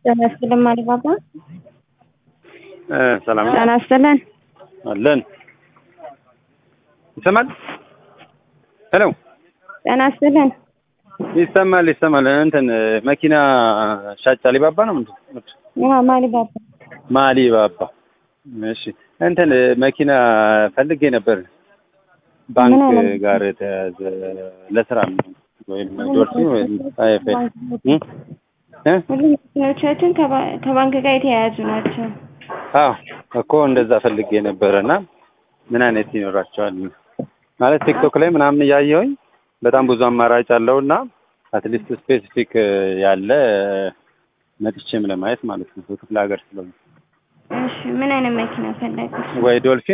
ጤና ይስጥልን ማሪባባ። ሰላም ነው ጤና ይስጥልን። አለን። ይሰማል? ሄሎ ጤና ይስጥልን። ይሰማል ይሰማል። እንትን መኪና ሻጭ አሊባባ ነው ምንድን ነው? አዎ ማሪባባ። ማሊባባ። እሺ እንትን መኪና ፈልጌ ነበር ባንክ ምን አይነት? ጋር የተያዘ ለስራ ወይም ዶልፊን ወይም አይኤፍኤል እ እ ሁሉም መኪኖቻችን ከባ- ከባንክ ጋር የተያያዙ ናቸው። አዎ እኮ እንደዛ ፈልጌ ነበረ እና ምን አይነት ይኖራቸዋል ማለት ቲክቶክ ላይ ምናምን እያየሁኝ በጣም ብዙ አማራጭ አለው እና አትሊስት ስፔሲፊክ ያለ መጥቼም ለማየት ማለት ነው። በክፍለ ሀገር ስለሆነ እሺ ምን አይነት መኪና ፈለጉት? ወይ ዶልፊን